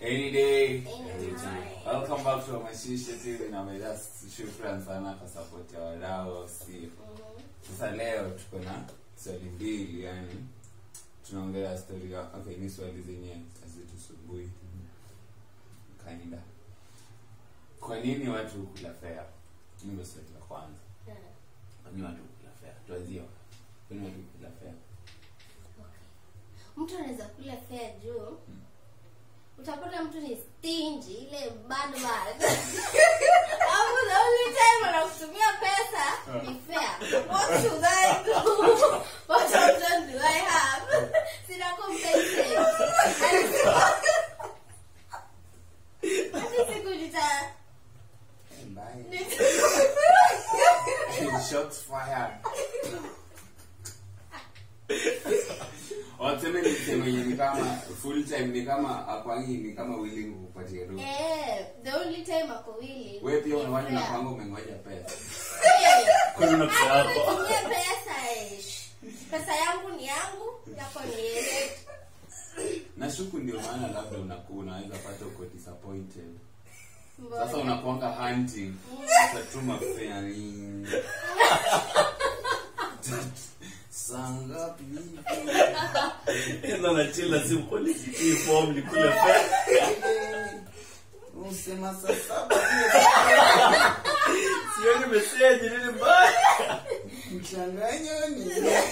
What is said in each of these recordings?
Any day. Anytime. Welcome back to Mashisha TV na meda shukran sana kwa support ya wadau si. Sasa leo tuko na swali mbili yani tunaongelea story ya okay ni swali zenye hazitusumbui. Kainda. Kwa nini watu hukula fea? Hii ndio swali la kwanza. Kwa nini watu hukula fea? Tuanzie. wapi? Kwa nini watu hukula fea? mtu anaweza kula fea juu utapata mtu ni stingy ile bad bad Alafu the only time anakutumia pesa ni fea what should I do what option do I have sina compensate hadi siku nita Bye. Shots fired. Waseme ni sema yenye ni kama full time ni kama akwangi ni kama willing kukupatia do. eh the only time ako willing Wewe pia ni unawani na fair. kwangu umengoja pesa. Eh, Kwani una pesa yako? Nitumie pesa eh. pesa yangu ni yangu yako ni yeye Nashuku ndio maana labda unakuwa unaweza pata uko disappointed. Mbona? Sasa unakuanga hunting. Utatuma fare ni Saa ngapi? Enda na chila simu kwa nikitii form nikule fea. Usema saa saba Sioni message nini mbaya. mchanganyo ni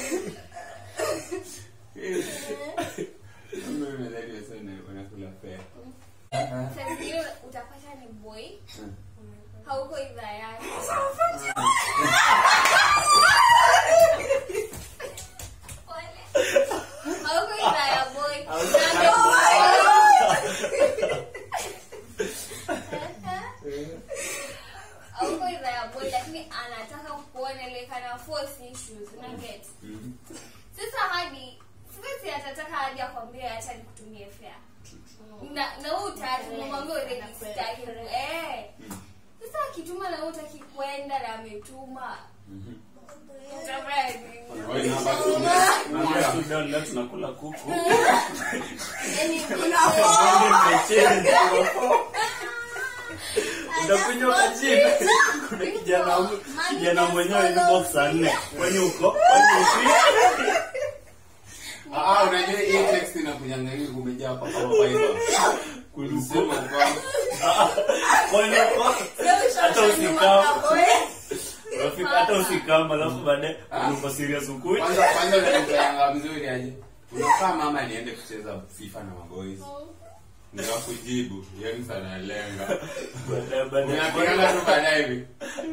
Mimi nadhani sana wanakula fare. Sasa hiyo utapata ni boy hauko idhaa yake Pole. hauko idhaa ya boy Na ndio- hauko idhaa ya boy lakini anataka kuona like ana force issues una get Mhm. sasa hadi sasa si atataka hadi akwambie acha nikutumie fare na na wewe utaki unamwambia already sitaki eh sasa akituma na wewe utaki kwenda na ametuma Mhm. utafanya nini? Wewe namba tu. Naambia tu down leo tunakula kuku. Yaani kuna Utakunywa kajina. Kuna kijana huyu- kijana mwenyewe ni box saa nne. Kwani uko? Kwani uko? Ah, ah, unajua hii text inakujanga hivi kumejaa kwa kama Bible. Kulisema kwa Kwani uko? Hata usikama. Rafiki hata usikama alafu baadaye uko serious ukuji. kwanza kwanza unanipelanga mzuri aje. Unakaa mama niende kucheza FIFA na maboys. Ndio kujibu, yani sana lenga. Baadaye baadaye. Unapigana tu baadaye hivi.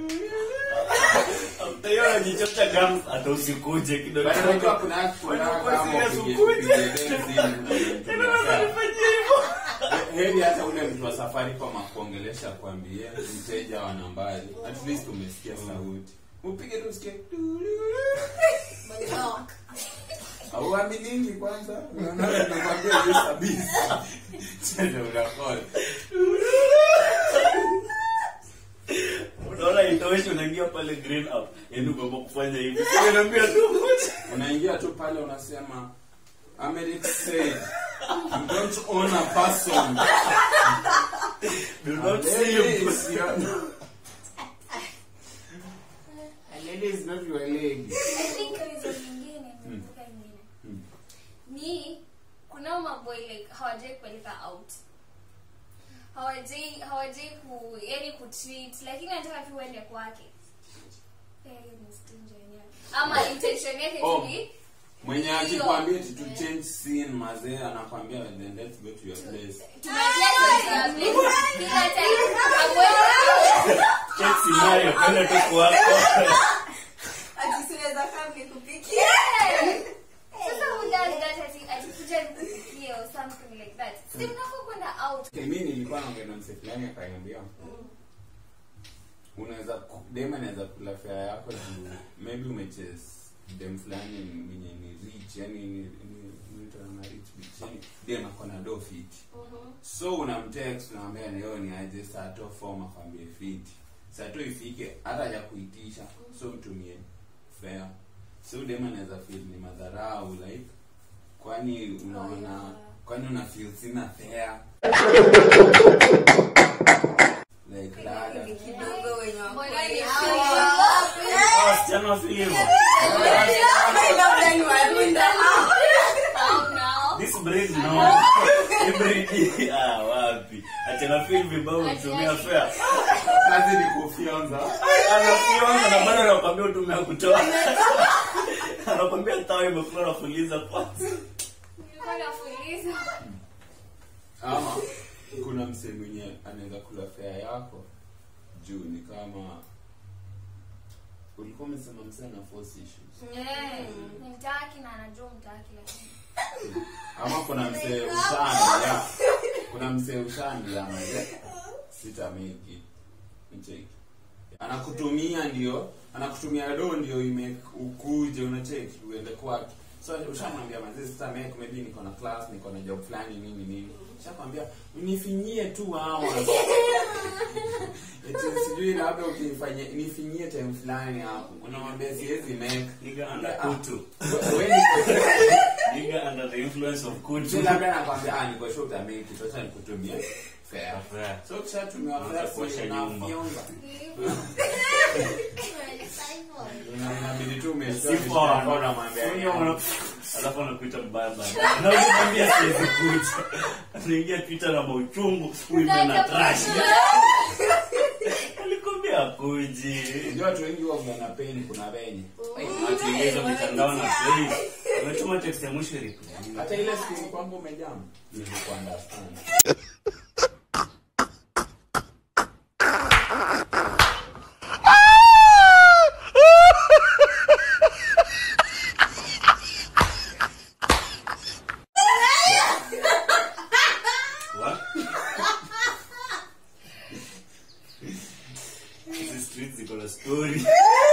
Utaiona jichocha gums hata usikuje kidogo. Bado unajua kuna kuna Wewe uko kama serious upige- ukuje. upige densi hivi, Unanifanyia hivyo. heri hata ule mtu wa safari kwa makuongelesha akwambie mteja wa nambari at least umesikia sauti upige tu usikie block. auaminini kwanza unaona nakwambia hiyo kabisa tena unakola Unaona itoshi unaingia pale green up. Yaani uko kufanya hivi. Sasa naambia tu. unaingia tu pale unasema Americ said you don't own a person Do not A see lady you. is your- A lady is not your leg I think reason nyingine nimekumbuka nyingine Hmm. ni kunao maboy like hawajai kupeleka out hawajai hawajai ku yani kutreat lakini anataka tu uende kwake Eh, hiyo ni stingy yenyewe. ama intention yake Oh. tu ni mwenye akikwambia ati to change scene mazee anakwambia then let's go to your place tunaingia kwenye place. kila time amwe- Check scenario kwenda tu kwako. Ati siweza kaa nikupikie. sasa who does that ati atikuja nikupikie or something like that si mnafaa kwenda out Okay, mi nilikuwa naongea na mse fulani akaniambia unaweza ku- dem anaweza kula fare yako juu maybe umeches dem fulani mwenye ni rich yani ni ni- inaitwa na rich bitch yani dem ako na do fit so unamtext unamwambia leo ni aje saa to form akwambie fit saa to ifike hata ya kuitisha so mtumie fare so dem anaweza feel ni madharau like kwani unaona kwani una feel sina fare like rada kidogo wenye wako Mbona ni hawa. Ah, wasichana wa filimu. Labda ni Warunda hao. How now? This breed no. Hii breed, ah, wapi achana feel vibao kutumia fare kazi ni kufyonza anafyonza na bado anakwambia utumia kutoa anakwambia tawa imekula nafuliza kwanza Nilikuwa nafuliza. ama kuna msee mwenye anaweza kula fare yako juu ni kama ulikuwa umesema msee ana force issues Eh, ni mtaki na anajua mtaki lakini. ama kuna msee ushandia kuna msee ushandia maze sitamiki mcheki anakutumia ndio anakutumia do ndio ime ukuje unacheki uende kwake so ushamwambia mazee sitameki maybe niko na class niko na job fulani nini nini shakwambia nifinyie tu hours eti sijui labda ukifanya nifinyie time fulani hapo unamwambia siwezi make Nigga under kutu. wewe ni Nigga under the influence of Si kutu. labda nakwambia ah niko sure utamake it acha nikutumie fair Fair. so kishatumia Unaanza fair kuosha si nyumba. unafyonza Typhoid. Una- inabidi tu umeshtua Sifu mishika hawa- mkono, unamwambia, Huyo wana- alafu anakuita mbaya baadaye. Na ukikwambia siwezi kuja. Anaingia Twitter na mauchungu, huyu ndio na trash. Alikwambia akuji. Unajua watu wengi huwa wana pain kuna venye Watu ingiza mitandao na play. Umetuma text ya mwisho reply. hata ile siku kwamba umejam nilikuwa understand What? Hizi streets ziko na story.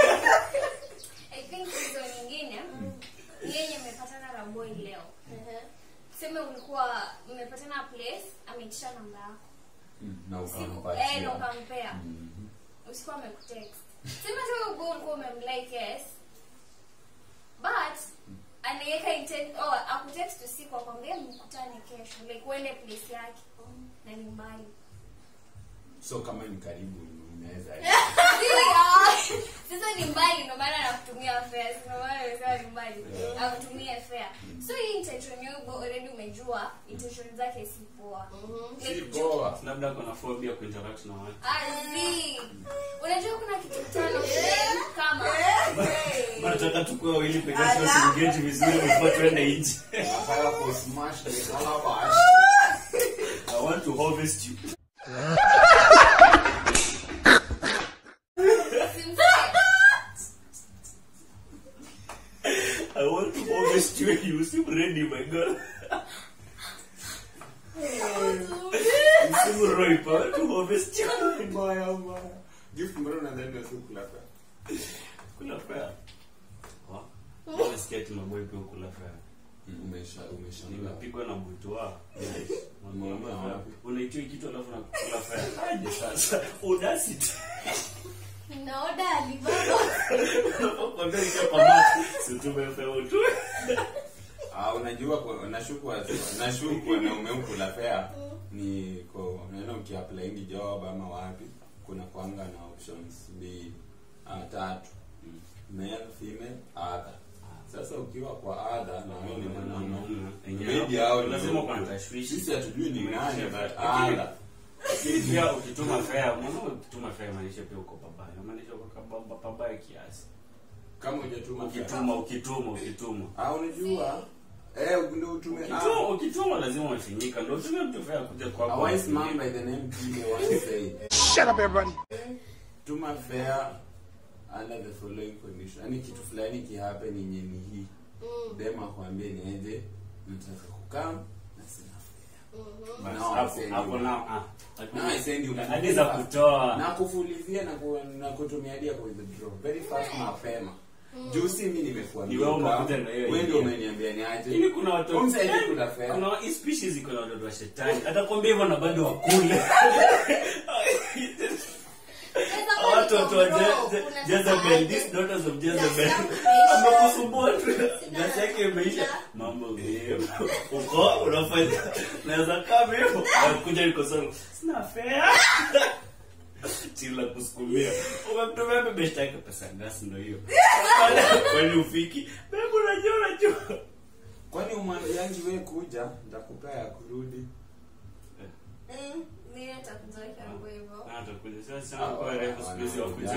I think hizo nyingine ni yenye mmepatana na boy leo. Sema ulikuwa mmepatana place, ameitisha namba yako. Mm, na Usiku, eh, na ukampatia ukampea. Mhm. Usiku amekutext. Sema tu huyo boy ulikuwa umemlike yes. But anaweka intent oh akutext usiku akwambia mkutane kesho like uende place yake na ni mbali. so kama ni karibu unaweza Ndio. Sasa ni mbali ndio maana anakutumia fare. Ndio maana nimesema ni mbali. Akutumie fare. So hii intention yako already umejua intention zake si poa. si Like, poa Labda kuna phobia kuinteract na watu. Azi. Unajua kuna kitu tano kama Nataka tukue wawili peke yake usiengage vizuri before tuende nje. nataka kusmash the calabash I want to harvest you. simsikia. I want to harvest you and you seem ready, my girl. you seem ripe. I want to harvest you. mbaya mbaya gift mbona unadhani si kula fair Kula fair. Mbona sikia ati maboy pia kula fair? umesha umesha Nimepigwa na butwa. Umeona wapi? Unaitwa kitu alafu nakula fair. Aje sasa. Audacity. Naoda Alibaba. Unapokwambia nikiwa kwa mati. Si tumepewa tu. Ah, unajua kwa- nashuku nashuku wanaume ukula fea ni ko unaona ukiapply ni job ama wapi kuna kwanga na options mbili ah, tatu male female other sasa ukiwa kwa other na wewe ni mwanaume maybe hao ni lazima huko. kuna tashwishi. sisi hatujui ni nani but Lakini- other pia ukituma fare mwana ukituma fare maanisha pia uko pabaya maanisha uko kababa pabaya kiasi kama hujatuma fare ukituma ukituma ukituma ah unajua eh ndio utume ukituma ah ukituma lazima umefinyika ndio utumie mtu fare kuja a kwako wise man by the name Pile once said Shut up, everybody. tuma fare under the following condition yani kitu fulani kihappen yenye ni hii dem akwambie niende nataka kukam na sina fare Basi No, hapo send hapo you. na ah No, I send you hadi za kutoa na kufulizia na, ku, na kutumia dia kwa withdraw very fast mapema juu si mimi nimekuambia Ni wewe ukam, umekuja na hiyo wewe ndio idea. umeniambia niaje Lakini kuna watu Umsaidie kula fare. kuna hii species iko na watoto wa shetani atakwambia hivyo na bado wakule Sasa kwa watoto wa Bro, Je- Je- kuna Jezebel, sasa- these daughters of Gas Jezebel. yangu imeisha. Amekusumbua tu. Sina- Gas yake imeisha. sina- Mambo vipi? Uko unafanya naweza kama hivyo. Nakuja niko sana. Sina fare. Chila kusukumia. Umemtumia bebe shtaki pesa gas ndio hiyo. Kwani ufiki? Bebe unajua unajua. kwani umwambiangi we kuja ntakupea ya kurudi Mm, mimi nitakuzoea kiambo hivyo. Ah, atakuja. Sasa sana kwa refu siku hizi wakuja.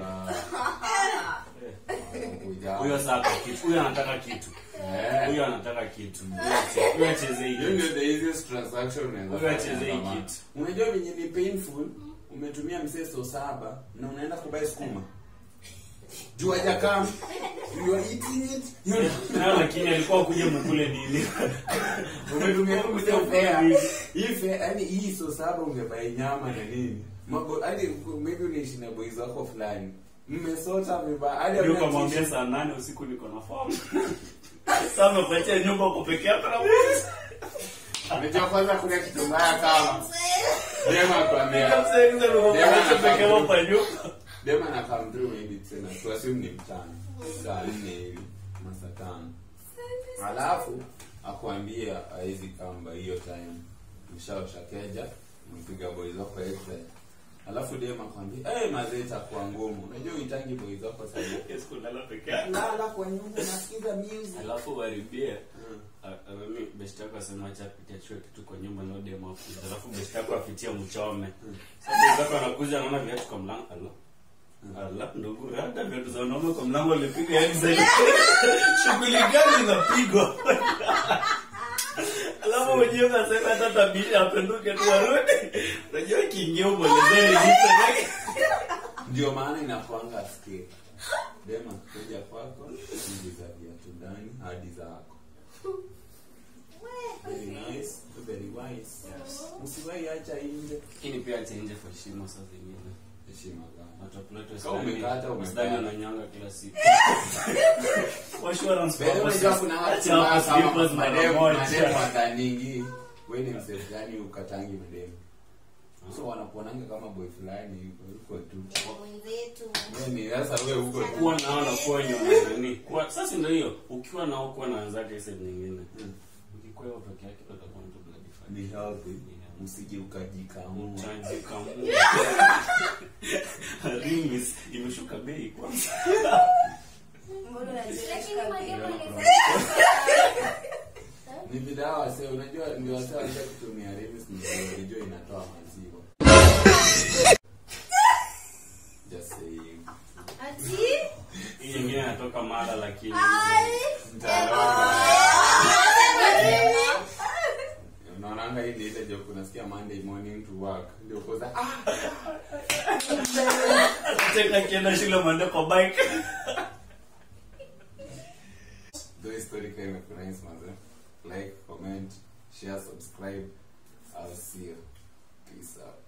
Wanakuja. Huyo sasa kitu. Huyo anataka kitu. Eh. Huyo anataka kitu. Huyo ache- Huyo acheze Hiyo hiyo. ndio the easiest transaction unaweza Wewe fanya acheze hii kama- kitu. unajua venye ni painful umetumia mseso saba na unaenda kubai skuma juu hajakam you are eating it you Na lakini alikuwa kuja mkule nini? umetumia kuja Kuja fare nini? hii fare yani hii so saba ungebai nyama na nini Mabo- hadi maybe unaishi na boys wako fulani mmesota vibaya hadi Ndio hamna kamwambia tissue. saa nane usiku niko na form. Sasa umekuachia nyumba uko peke yako na mwizi. Unajua kwanza kuna kitu mbaya kama dema kwambia Msaidizi alikuwa peke yako kwa nyumba. dema na come through maybe tena tuassume ni mchana saa nne hivi masa tano alafu akuambia hawezi kamba hiyo time mshaosha keja mpiga boys wako extra alafu dem akwambia hey, mazee itakuwa ngumu unajua uitangi boys wako sasa Yes, kulala peke yako. lala kwa nyumba unasikiza music Alafu waribie. Mm. Ah, ah, mimi best yako asema acha apitie chue kitu kwa nyumba na demo afuja. Alafu best yako apitie mchome. Sasa best yako anakuja anaona viatu kwa mlango. Alo. Ala, ndugu, hata viatu za wanaume kwa mlango alipiga yani zaidi. Shughuli gani inapigwa? Alafu mwenyewe unasema hata tabiri apenduke tu arudi. Unajua kiingia umwelezee lipo yake. ndio maana inakwanga skill dema kuja kwako ingiza viatu ndani hadi zako very nice very wise usiwahi acha nje Lakini pia acha nje kwa heshima saa zingine. heshima gani Watu wa Plato Kama umekata, umekata. Sidani wananyanga kila siku. For assurance By the way, purposes, unajua kuna watu acha mbaya hapo kama slippers mara mademu moja. mademu wataningi we ni msee gani ukatangi mademu so wanakuonanga kama boy fulani yuko yuko tu Mwenzetu. Wewe ni sasa wewe uko tu kuwa nao na kuwa nyuma nini kuwa sasa ndio hiyo ukiwa nao kuwa na wenzake sehemu nyingine Mm. ukikuwa hiyo peke yake utakuwa mtu bloody fine ni healthy msije ukajikamua chaji kama rimis imeshuka bei kwanza Mbona unajiweka Lakini bei? mademu anasema ni vidawa wase unajua ndio wase wajua kutumia remis ndio unajua inatoa maziwa just saying Ati? hii nyingine inatoka mara lakini unaonanga hii ndio ile joke unasikia monday morning to work ndio koza ah tena kienda shule mwende kwa bike Though story kama imefurahisha manze. Like, comment, share, subscribe. I'll see you. Peace out.